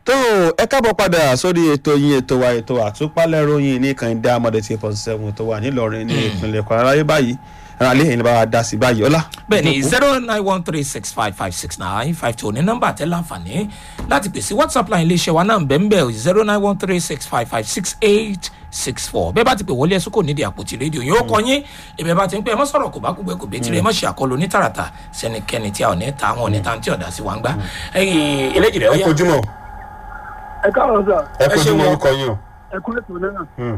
tó ẹ káàbọ̀ padà sórí ètò yín ètò wa ètò àtúpalẹ̀ ròyìn ní kànìdá amọ̀dé tí point seven tó wà nílọrin ní ìpínlẹ̀ kwara láyé báyìí ẹ̀rọ alẹ́ yìí bá wa dá sí báyìí ọlá. bẹ́ẹ̀ni zero nine one three six five five six nine five two ní nọ́mbà tẹ láǹfààní láti pèsè whatsapp line iléeṣẹ́ wa náà bẹ́ẹ̀ zero nine one three six five five six eight six four bẹ́ẹ̀ bá ti pè wọlé ẹ̀sùn kò nídìí àpótí rédíò yóò kọ yín ìbẹ̀ bá ti ń pẹ́ ẹ mọ́ sọ̀rọ̀ kò bá kú gbẹ́kú bẹ́ẹ̀ tirẹ̀ ẹ mọ́ ṣe àkọlù ní tààràtà sẹ́nikẹ́ni tí a ò ní ta àwọn ò ní ta tí ọ̀dà sí wa ń gbá ẹ̀yìn eléjì rẹ̀ ó ẹ yá kojúmọ́ ẹ káàárọ̀ sà ẹ Ẹ ṣeun kojúmọ́ o. orúkọ yín o. ẹ kú ètò náà Hmm,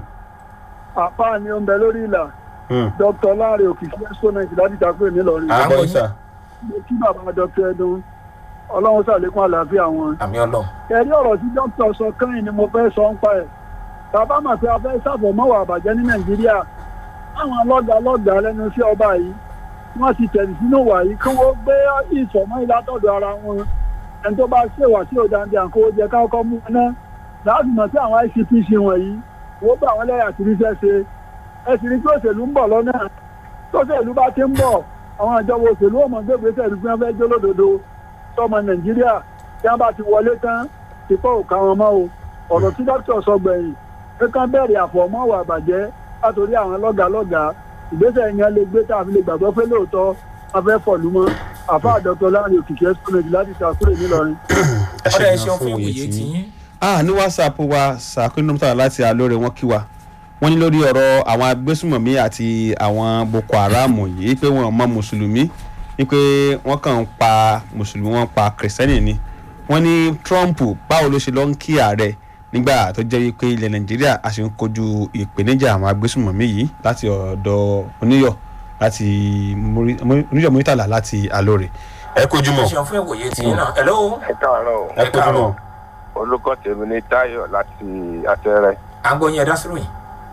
àpá ni ó ń bẹ lórí ìlà hmm. dr láàrin òkìkí exponent láti takúrò nílọrin à ń gbọ́ gbọ́ yín sà. mo kí bàbá dr ẹdun ọlọ́run ṣàlékún àlàáfíà wọn. àmì ọlọ́run ẹ̀rí ọ̀rọ̀ tí dókítà sọ kẹ́yìn ni mo fẹ́ sọ ń pa ẹ̀ bàbá mà pé a fẹ́ ṣàfọ̀mọ́wà àbàjẹ́ ní nàìjíríà àwọn lọ́gàá lọ́gàá lẹ́nu iṣẹ́ ọba yìí wọ́n ti tẹ̀lé sínú wà yìí kí wọ́n gbé ìfọ̀mọ́ ìlátọ̀dọ̀ ara wọn ẹni tó bá ṣèwà sí òdàndé àkówó jẹ káwọ́kọ́ mú wọn náà láti mọ̀ sí àwọn icpc wọ̀nyí wọ́n bá àwọn lẹ́yà tí níṣẹ́ ṣe ẹ sì rí pé òṣèlú ń bọ̀ lọ́nà tó òṣèlú bá ti ń bọ̀ àwọn ìjọba òṣèlú ọmọ gbégbèsè ìlú fún ẹgbẹ́ jólódodo sọmọ nàìjíríà tí wọ́n bá ti wọlé tán ti pọ̀ òkà wọn mọ́ o ọ̀rọ̀ tí dókítà sọ gbẹ̀yìn pé kán bẹ̀rẹ̀ àfọ̀mọ́wà àbàjẹ́ látòrí àwọn lọ́gàálọ́gàá ìgbésẹ̀ yẹn lè gbé tá a fi lè gbàgbọ́ pé lóòótọ́ a fẹ́ fọ̀lú mọ́ àfa àdọ́tọ̀ láàrin òkìkí ẹ́sìkúnlẹ̀dì láti ṣàkúrò nílọrin. ẹ ọ̀dà ẹ ṣe ṣeun gan fún fún ìwòye òye tí tí yín ah ní whatsapp wa sàkóyún nọ́mbà láti alóore wọn kí wa wọ́n ní lórí ọ̀rọ̀ àwọn agbésùmọ̀mí àti àwọn boko haram yìí pé wọ́n mọ mùsùlùmí wípé wọ́n kàn ń pa mùsùlùmí wọ́n pa kìrìsìtẹ́nì ni wọ́n ní trump báwo ló ṣe lọ ń kí ààrẹ nígbà tó jẹ́ wípé ilẹ̀ nàìjíríà a sì ń kojú ìpèníjà àwọn agbésùmọ̀mí yìí láti ọ̀dọ̀ oníyọ̀ láti Muri- Muri- oníyọ̀ muritàlá láti alóore. ẹ ẹ kojúmọ́ ṣeun fún ìwòye tí yín náà hello ẹ káàárọ̀ o. ẹ kojúmọ́ olùkọ́ tèmi ní táyọ̀ láti àtẹrẹ. à ń gbọ́ yín ẹ̀dá síròyìn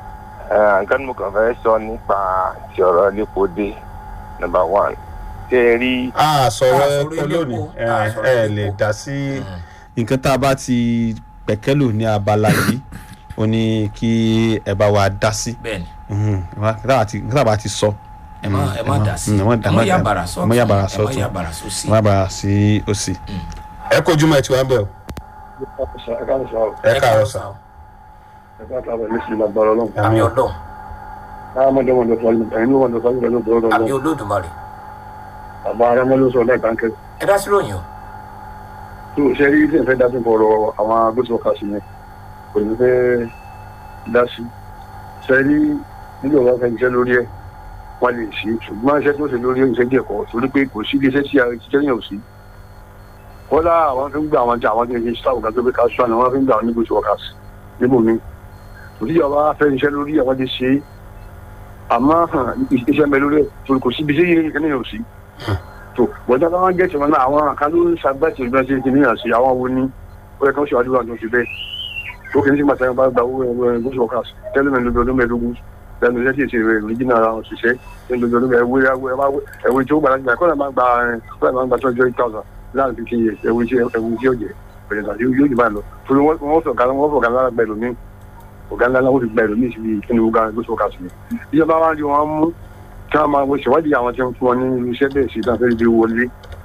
Ẹ, nǹkan tí mo kàn fẹ́ sọ nípa ti ọ̀rọ̀ lépo dé number one. ṣé ẹ rí a sọ̀rọ̀ Ah, sọ̀rọ̀ ẹ̀kọ́ ilé lónìí epo. ẹ Ah, sọ̀rọ̀ ẹ ilé lè epo. dá sí nǹkan tá a bá ti pẹ̀kẹ́lù ní abala yìí ó ní kí ẹ bá wa dá sí bẹ́ẹ̀ni Mhm. nǹkan tá a ti- nǹkan tá a bá ti sọ ẹ má ẹ má dà sí Mm, ẹ má- ẹ má yà bàrà ẹ má yà bàrà sọ́tún ẹ má sọ́tún. yà bàrà sósì ẹ má bàa sí òsì. ẹ kojúmọ́ ẹ ti wá ń bẹ̀ o. ẹ káàárọ̀ sà. àmì ọlọ́run àmì àmì olódùmarè àbá arámọ́lú sọ lẹ́ẹ̀kan kẹ́ ẹ̀dá síròyìn o tó ṣe rí ilé ìfẹ́ dá sí fọ̀rọ̀ àwọn agbésọ̀kà sí yẹn kò ní fẹ́ dá sí ṣe rí nígbà wọn fẹ́ iṣẹ́ lórí ẹ̀ wọ́n lè ṣe ṣùgbọ́n iṣẹ́ tó ṣe lórí iṣẹ́ díẹ̀ kọ́ torí pé kò sí iléeṣẹ́ tí iṣẹ́ yẹn ò sí kọ́lá àwọn fi ń gbà àwọn tí àwọn tí ń ṣe sáwọ́ kan tó fi ká sọ àná wọ́n fi ń gbà àwọn níbo tí wọ́n kà sí níbòmí òtíjọba fẹ́ iṣẹ́ lórí àwọn ti ṣe é àmọ́ hàn, iṣẹ́ ń bẹ lórí ẹ̀ torí kò sí ibi iṣẹ́ yẹn kẹ́ni ò sí tó bọ́jà bá wọn gẹ̀ẹ́sì wọn náà àwọn kan ló ń ṣàgbàtì ìgbà tí kìíní àṣì àwọn wo ni ó yẹ kí wọ́n ṣe àdúrà tó ti bẹ́ẹ̀ ó kìíní sí màtí wọn bá gba owó ẹgbẹ́ gúúsù ọ̀kà tẹ́lẹ̀ mẹ́rin lóbi ọdún mẹ́ẹ̀ẹ́dógún lẹ́nu iṣẹ́ tí èsì rẹ̀ rìjìnà ara wọn ṣiṣẹ́ lẹ́nu lóbi ọdún mẹ́ẹ̀ẹ́wé ẹ̀wé tí ó gbà láti gbà kọ́lá máa gba kọ́lá máa gba twenty eight thousand láàrin fifteen years ẹ̀wé tí ẹ̀wé tí ó jẹ bẹ̀rẹ̀ tàbí yóò jù báyìí lọ torí wọ́n fọ̀gá wọ́n fọ̀gá lára gbẹ̀lú mi ọ̀gá ńlá náà ó ti gbẹ̀lú mi síbi kíni ó ga gúúsù ọ̀kà sí mi ìjọba wa rí wọn mú kí wọn máa wo ṣèwádìí àwọn tí wọn fún wọn ní iṣẹ́ bẹ́ẹ̀ sí ìdáfẹ́ ìdí wọlé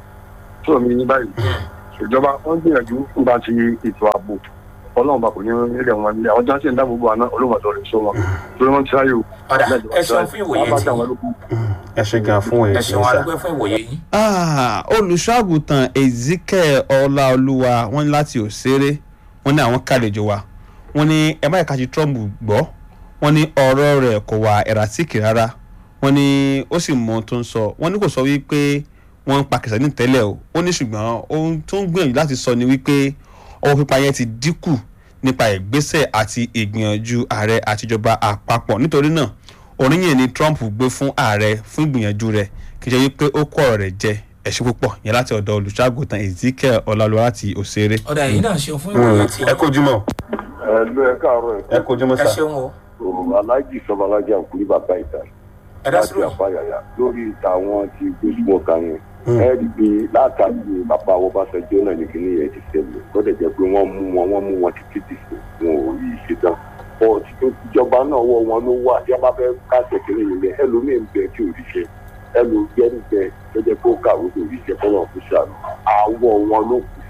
tó mi ní báyìí ìjọba wọn gbìyànjú nípa ti ètò ààbò ọlọ́run bá kò ní ilẹ̀ wọn nílẹ̀ àwọn jáde ń dáàbò bò àná olóòmọdé rẹ̀ sọ wọn torí wọn ti ráyè o. ọ̀dà ẹ ṣeun fún ìwòye tí yín ẹ ṣe gan fún òye ẹ tí ṣeun ń sà. arúgbó fún ìwòye yín Ah, olùṣọ́àgùtàn ezekiel ọláolúwa wọ́n ní láti òṣèré wọ́n ní àwọn kàlejò wa wọ́n ní ẹ má ẹ̀ka ti trump gbọ́ wọ́n ní ọ̀rọ̀ rẹ̀ kò wà ẹ̀ràtíkì rárá wọ́n ní ó sì mọ ohun tó ń sọ wọ́n ní kò sọ wípé wọ́n ń pa kìsàní tẹ́lẹ̀ o ó ní ṣùgbọ́n ohun tó ń gbìyànjú láti sọ ni wípé ọwọ́ pípa yẹn ti dínkù nípa ìgbésẹ̀ àti ìgbìyànjú ààrẹ àtijọba àpapọ̀ nítorí náà oríyìn ni trump gbé fún ààrẹ fún ìgbìyànjú rẹ̀ kì í ṣe wípé ó kó ọ̀rọ̀ rẹ̀ jẹ ẹ̀ṣẹ̀ púpọ̀ yẹn láti ọ̀dọ̀ olùṣàgùtàn ezekiel ọláluwa láti òṣèré. ọ̀dà yìí náà ṣeun fún ìwòye tí ẹ yín kojúmọ́ ẹ ló ẹ káàárọ̀ ẹ kojúmọ́ ẹ sà. ṣeun o ẹ aláàjì sọmọlájì àkúrí bàbá ìta ẹ̀dá láti síròyìn àfàyàyà lórí tàwọn ti gbósùmọ kan yẹn ẹ rí i pé látàgbé bàbá Ọbásanjọ́ náà ní kíní yẹn ti ṣẹlẹ̀ tó dẹ̀ jẹ́ pé wọ́n mú wọn wọ́n mú wọn títí dìsẹ̀ wọn ò rí iṣẹ́ tán bọ́ ìjọba náà wọ wọn ló wà tí wọ́n bá fẹ́ káṣẹ̀ kíní yìí lẹ ẹlòmíín bẹ tí ò ríṣẹ́ ẹlòmíín bẹ tó jẹ́ pé ó kàwé tó ríṣẹ́ kọ́nà fún ṣàlù àwọ̀ wọn ló kù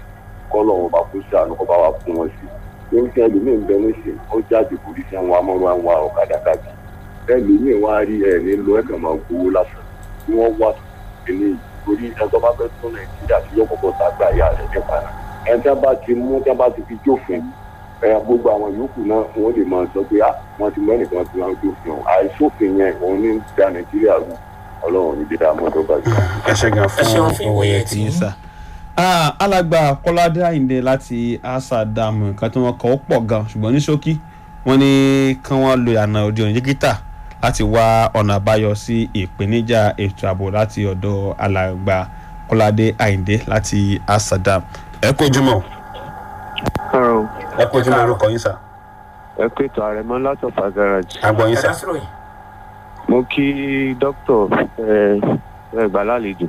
kọ́ lọ́wọ́ bá kó sànù kọ́ bá wa fún wọn sí i ní kí ẹlòmíín bẹ nísìn ó jáde kò rí sí àwọn amọ́rọ́ àwọn ọ̀kadà káàkiri ẹlòmíín wá rí ẹ̀ ní lọ ẹ̀kàn máa gbowó lásán tí wọ́n wá ní torí ẹjọ́ bá fẹ́ tún nàìjíríà tí yóò kọ́kọ́ sàgbà ìyá rẹ̀ nípa náà ẹni tí wọ́n bá ti mú tí wọ́n bá ti fi jófin ẹ gbogbo àwọn yòókù náà wọ́n lè máa sọ pé ah wọ́n ti mú ẹnìkan tí wọ́n jófin o àìsófin yẹn òun ní da nàìjíríà rú ọlọ́run ní dídá mọ́tò bàjẹ́. ẹ ṣe gan ẹ ṣeun fún fún ìwòye tí tí ń sà. Ah, alàgbà kọ́ládé àyìndé láti asa dàmú nǹkan tí wọ́n kọ́ ó pọ̀ gan ṣùgbọ́n ní ṣókí wọ́n ní kí wọ́n lo ìlànà òde òní dígítà láti wá ọ̀nà àbáyọ sí ìpèníjà ètò ààbò láti ọ̀dọ̀ alàgbà kọ́ládé àyìndé láti asa dàmú. ẹ kó jùmọ̀ Carol, ẹ kó jùmọ̀ orúkọ yín sà ẹ pé ètò àrẹ̀mọ látọ̀fà garage. àgbọ̀ yín ẹ sà dá sí ròyìn. mo kí dókítà ẹ ẹ gbà lálejò.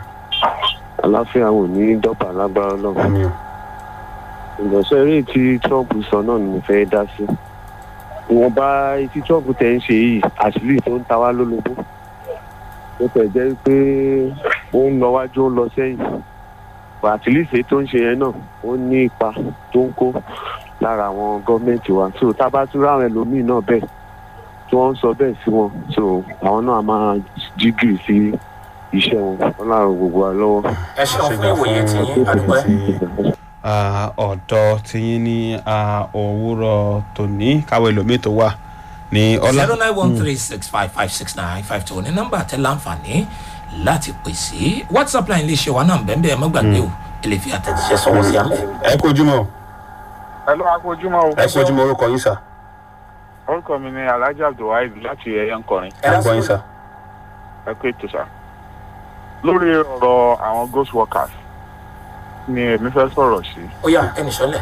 àláfíà wò ní dọ́pà lágbára náà. àmì o ìgbọ̀nsẹ̀ eré tí trump sọ náà ni mo fẹ́ dá sí. ìwọ̀nba tí trump tẹ̀ ń ṣe yìí àṣírí tó ń ta wá lólobó. ó tẹ̀ jẹ́ pé ó ń lọ wájú ó ń lọ sẹ́yìn. àtìlísè tó ń ṣe yẹn náà ó ní ipa tó ń kó lára àwọn gọ́ọ̀mẹ̀ntì wa so tá a bá tún ráwọn ẹlòmíì náà bẹ́ẹ̀ tí wọ́n ń sọ bẹ́ẹ̀ sí wọn so àwọn náà máa jígìrì sí iṣẹ́ wọn wọn láàrọ̀ gbogbo wa lọ́wọ́. ẹ ṣeun fún ìwòye tí yín àdúgbò Ah, ọ̀dọ̀ tiyín ní ah, òwúrọ̀ tòní káwé ẹlòmíì tó wà ní ọlá. zero nine one three six five five six nine five two ní nọ́mbà tẹ láǹfààní láti pè sí whatsapp line iléeṣẹ́ wa náà bẹ́ẹ̀ bẹ́ẹ̀ mọ́gbàgbé o ẹ lè fi àtẹ̀jíṣẹ́ sọ̀rọ̀ sí àmì. ẹ kó jùmọ̀ ẹ lọ́ akójúmọ́ o. ẹ kó jùmọ̀ orúkọ yín sà orúkọ mi ni alhaji abdulwaheed láti ẹ̀yẹ nkọrin ẹ dá sí àgbọ̀ yín ròyìn. sà ẹ pé tó sá. lórí ọ̀rọ̀ àwọn ghost workers ni èmi fẹ́ sọ̀rọ̀ sí. ó yà ẹnì sọ́lẹ̀.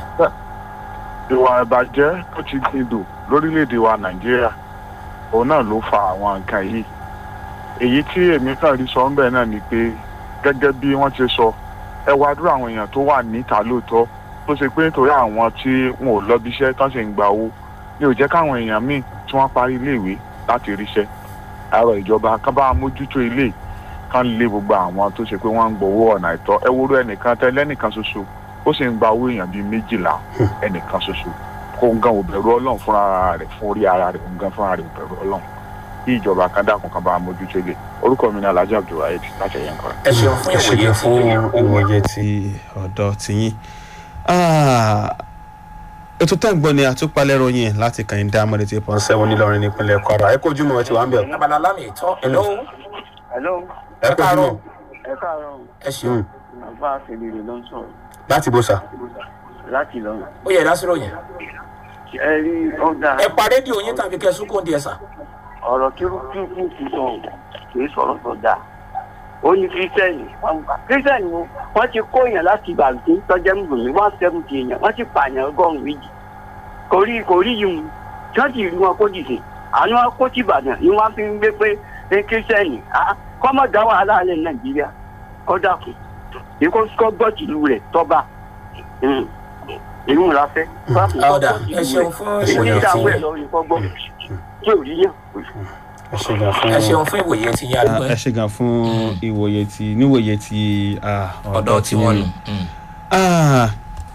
ìwà ìbàjẹ́ tó ti gbìdò lórílẹ̀‐èdè wa nàìjíríà òun náà ló fa àwọn nǹkan yìí. èyí tí èmi kàn rí sọ ńbẹ náà ni pé gẹ́gẹ́ bí wọ́n ti sọ ẹ wá dúró àwọn èèyàn tó wà níta lóòótọ́ tó ṣe pé nítorí àwọn tí wọn ò lọ bíṣẹ́ tán sì ń gba owó ní ò jẹ́ káwọn èèyàn míì tí wọ́n parí iléèwé láti ríṣẹ́ àárọ̀ ìjọba kán bá mójútó ilé kán lé gbogbo àwọn tó ṣe pé wọ́n ń gbowó ọ̀nà àìtọ́ ẹ wúrú ẹnìkan tẹ lẹ́nìkan ṣoṣo ó sì ń gba owó èèyàn bíi méjìlá ẹnìkan ṣoṣo kó ń gan òbẹ̀rù ọlọ́run fúnra rẹ̀ fún orí ara rẹ̀ ń gan fúnra rẹ̀ òbẹ̀rù ọlọ́run kí ìjọba kan dákun kan bá mójútó ilé orúkọ mi ní alhaji abdulwaheed láti ẹ̀yẹ nǹkan. ẹ ṣeun fún ẹ ṣe ìwòye gan tí fún yín. ìwòye tí ti ọ̀dọ̀ tiyín. Ah, ètò tẹ́ ń gbọ́ ni àtúpalẹ̀ ròyìn láti kàn dá mọ́lẹ̀ tí pọ́n sẹ́wọ̀n nílọrin nípínlẹ̀ kwara ẹ kó jùmọ̀ ẹ ti wà ń bẹ̀ abala lámì ìtọ́ hello hello ẹ kó jùmọ̀ ẹ káàárọ̀ ẹ ṣeun àbá àfẹlẹrẹ ló ń sọ̀rọ̀ láti bó sà láti lọrùn ó yẹ ẹ dá sí ròyìn. ẹ rí ọjà ẹ pa rédíò yín tàbí kẹ sún kóńdì ẹ sà. ọ̀rọ̀ tí ó kí kú kú sọ kì í sọ̀rọ̀ tó dáa ó ní kírísítẹ́nì wọn gbà kírísítẹ́nì wo wọ́n ti kó èèyàn láti ìbàdàn tọ́jẹ́ mùsùlùmí one seventy èèyàn wọ́n ti pààyàn ọgọ́rùn-ún méjì kò rí kò rí yìí mu tí wọ́n ti rí wọn kó dìde àwọn wọn kó ti ìbàdàn ni wọ́n fi ń gbé pé ní kírísítẹ́nì kọ́mọ̀ dá wàhálà alẹ́ nàìjíríà kọ́dà kù èkó kọ́ gbọ́ tìlú rẹ̀ tọ́ba ìlú la fẹ́. ọ̀dà ẹ ṣeun fún ìwòye ìdí tí ìdáwọ̀ ẹ̀ yín. lọ ìkọ́ gbọ́ tí ò rí yàn. ẹ ṣe gan fún ẹ ṣeun fún ìwòye tí yín Ah, àdúgbò ẹ ṣe gan fún ìwòye tí níwòye tí ah, ọ̀dọ̀ tí wọ́n nù. Ah,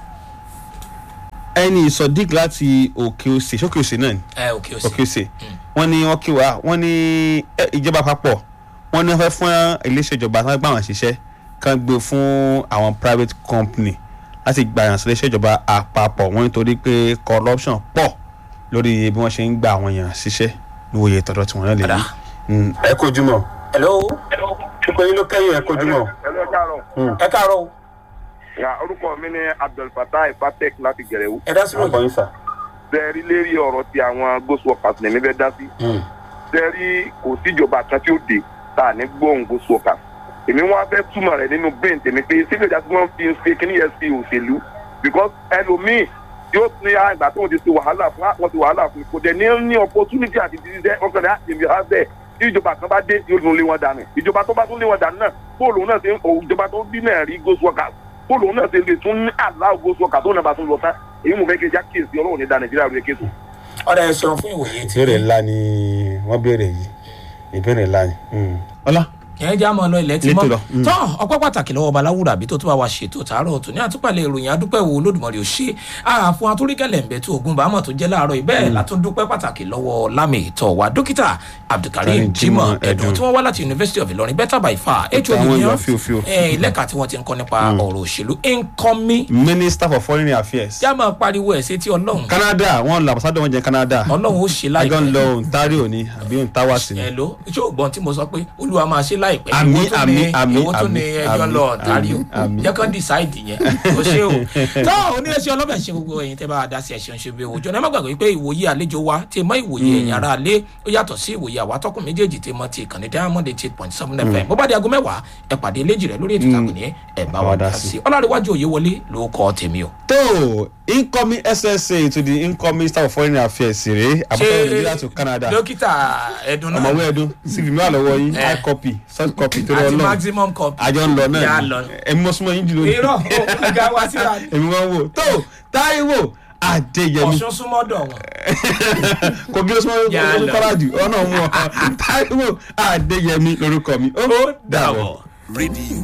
ẹni sodiq láti òkè òsè sókè òsè náà ni ẹ òkè òsì. òkè òsè wọ́n ní wọ́n kí wa wọ́n ní eh, ìjọba àpapọ̀ wọ́n ní wọ́n fẹ́ fún iléeṣẹ́ ìjọba tí wọ́n gbà wọ́n ṣiṣẹ́ kan gbé fún àwọn private company láti gba ìrànṣẹ́ iléeṣẹ́ ìjọba àpapọ̀ wọ́n nítorí pé corruption pọ̀ lórí bí wọ́n ṣe ń gba àwọn èèyàn ṣiṣẹ́ níwòye tọ̀dọ̀ tí wọ́n náà lè Ọ̀dà. rí. Mm, ẹ kó jùmọ̀ hello pípẹ́ yín ló kẹ́yìn ẹ kó jùmọ̀ ẹ lọ káàárọ̀ ẹ káàárọ̀ o ya orúkọ mi ní abdulfatah ipatek láti gẹrẹwu ẹ dá sí àgbọ̀ ròyìn. yín sà bẹẹrí lérí ọ̀rọ̀ ti àwọn ghost workers ní mi fẹ́ dá sí bẹẹrí kò síjọba kan tí ó dé tá a ní gbóhùn ghost workers èmi wọn fẹ́ túmọ̀ rẹ̀ nínú brain tèmi pé síbi ìjà tí wọ́n fi ń ṣe kíní yẹn sí òṣèlú because ẹlòmíì yóò ní àgbà tó ń ti ṣe wàhálà fún wọn ti wàhálà fún kò dẹ̀ ní ní opportunity àti dídíṣẹ́ ọkàn rẹ̀ àti ìbí àbẹ̀ tí ìjọba kan bá dé yóò tún lé wọn dànù ìjọba tó bá tún lé wọn dànù náà bóòlù náà ṣe ń ìjọba tó dín náà rí ghost workers bóòlù náà ṣe lè tún ní àlá ghost workers tó náà bá tún lọ tán èyí mo fẹ́ kí n já kíyèsí ọlọ́run ní da nàìjíríà rẹ̀ késo. ọ̀dà ẹ ṣeun fún ìwòye tí ìbéèrè yín. ńlá ni wọ́n béèrè yìí ìbéèrè ńlá ni. ọlá yẹn já mọ lọ ilẹ̀ tí Létò mọ́ lọ, mm. tọ́ ọpẹ́ pàtàkì lọ́wọ́ baláwùrà bí tó tún bá wa ṣètò tààrọ̀ tó ní àtúpalẹ̀ ìròyìn adúpẹ́ wo olódùmarè ò ṣe àfún atúrígẹ̀lẹ̀ ń bẹ tó ogun bàámọ̀ tó jẹ́ láàárọ̀ ibẹ̀ látúndúpẹ́ pàtàkì lọ́wọ́ lámì ìtọ́ wa dókítà abdulkareem Karim jimoh Jimoh ẹ̀dùn Ẹ̀dùn. tí wọ́n wá láti university of ilorin better by far Ètò hod àwọn ní ìwà ọ́ fíofío. lẹ́ka tí wọ́n ti ń kọ́ nípa ọ̀rọ̀ òṣèlú nkọ́mí minister for foreign affairs já máa pariwo ẹ̀ sétí ọlọ́run canada wọn lọ àbọ̀sádọ̀ wọn jẹ canada ọlọ́run ó ṣe àjọ ń láìpẹ́ lọ ontario ni àbí ontawasi ni ẹ ló ṣé o gbọ́n tí mo sọ pé olúwa máa ṣe láìpẹ́ Àmín, Èwo tún ni- àmín, àmín, èwo tún ni àmín, ẹjọ́ àmín, lọ ọ̀tárí o àmín, àmín. jẹ́ kán decide yẹn o ṣe o tó oníṣẹ́ ọlọ́bẹ̀ ṣe gbogbo ẹ̀yin tẹ́ bá a dá sí ẹ̀ṣẹ̀ ṣe bí òjò náà má gbàgbé pé ìwòye àlejò wa ti mọ ìwòye ẹ̀yìn ara alẹ́ ó yàtọ̀ sí ìwòye àwa tọkùn méjèèjì ti mọ ti ìkànnì diamond eight point seven fm bó bá di aago mẹ́wàá ẹ pàdé eléjì rẹ lórí ètò ìtàkùn ní ẹ̀ bá wa dá sí ọlọ́rìíwájú òye wọlé ló kọ́ tèmi o. tó incoming ssa to the incoming minister for foreign affairs rèé àbúrò nàìjíríà to canada dókítà ẹ̀dùn náà ọmọwé ẹdun cv mi wà lọ́wọ́ yín Eh. high copy soft copy torí àti ọlọ́run maximum copy àjọ ń lọ Yà náà lọ. ni èmi mọ súnmọ́ yín jù lónìí irọ́ ọ̀gá wa síra ni. èmi wọn wò tó táíwò adéyẹmí ọ̀ṣun súnmọ́dọ̀ wọn. kò bí ó súnmọ́ Yà yín lọ. kọ́lájù ọ̀nà mú ọ táíwò adéyẹmí lórúkọ mi ó ó dàbọ̀. rédíò